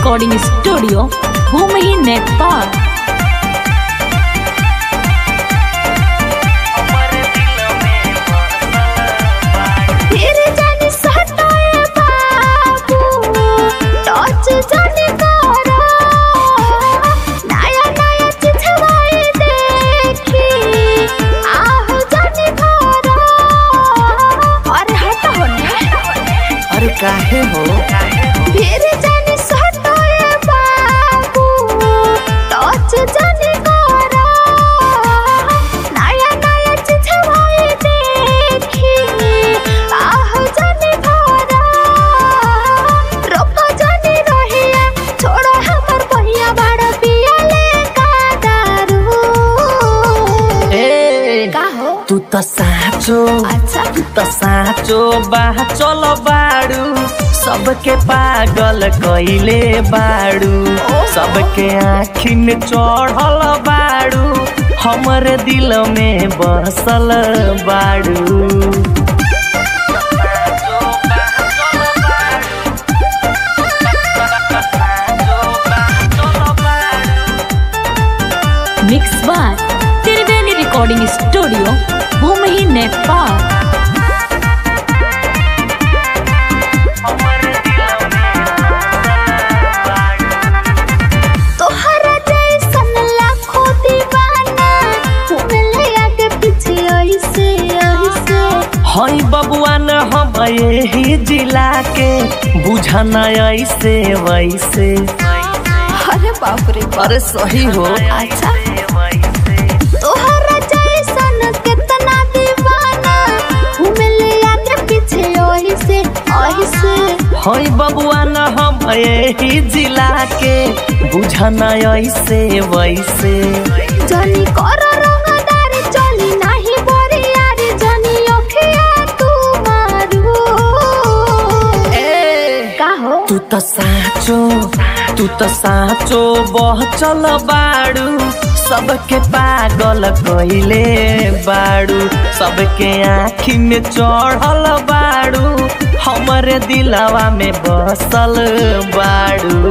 recording studio Bhumi Nepal फिर जानी सटाए बाबू टच जानी करो नया नया चिछवाई देखी आहो जानी करो अरे हट होने अरे काहे हो फिर जानी सटाए बाबू टच जानी करो नया नया चिछवाई देखी आहो जानी करो रोको जानी रहिया छोड़ो हमर पहिया बड़ा पिया ले का दारू ए का हो तू त साँचो अच्छा तू त साँचो बा चल बाड़ू सबके पागल कइले बाड़ू सबके आखिन चढ़ल बाड़ू हमर दिल में बसल बाड़ू mix by Triveni recording studio Bhumi Nepal तोहरा जैसन लाखों दीवाना घूमले आगे पीछे ऐसे ऐसे हई बबुआ न हम यही जिला के बुझना ऐसे वैसे अरे बाप रे अरे सही हो अच्छा तोहरा जैसन कितना दीवाना घूमले आगे पीछे ऐसे ऐसे हई बबुआ न हम यही जिला के बुझना ऐसे वैसे जनी कर रंगदार चली नाही बोरियार जनी अखिया तू मारू का हो तू त साँचो तू त साँचो बह चल बाड़ू सबके पागल कइले बाड़ू सबके आँखी में चढ़ल बाड़ू हमरे दिलवा में बसल बाड़ू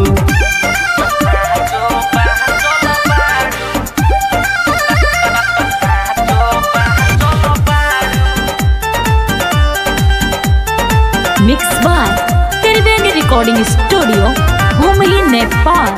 mix by Triveni recording studio Bhumi Nepal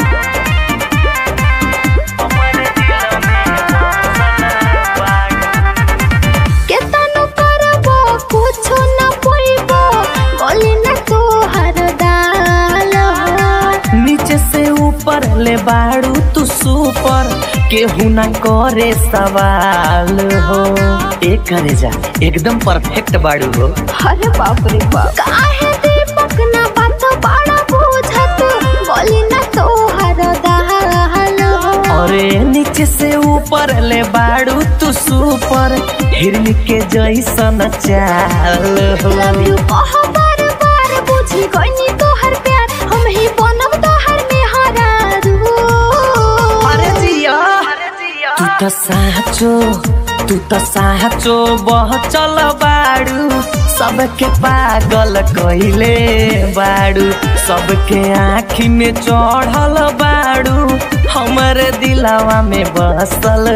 केतनो करबो कुछो न पोइबो गली न तोहर दाल नीचे से ऊपर ले बाड़ू तू सुपर केहू ना करे सवाल हो एक करे जा एकदम परफेक्ट बाड़ू हो अरे बाप रे बाप काहे दीपक न बात बड़ा बुझत गली न तोहर दाल अरे नीचे से ऊपर ले बाड़ू तू सुपर हिरन के जैसन चाल हो लव यू कह बार बार बुझी गईनी तोहर प्यार हम ही बनब तोहर मेहरारू अरे जिया तू त साँचो तू त साँचो बह चल बाड़ू सबके पागल कइले बाड़ू सबके आँखी में चढ़ल बाड़ू हमर दिलवा में बसल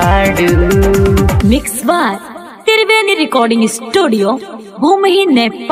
बाड़ू mix by Triveni recording studio Bhumi Nepal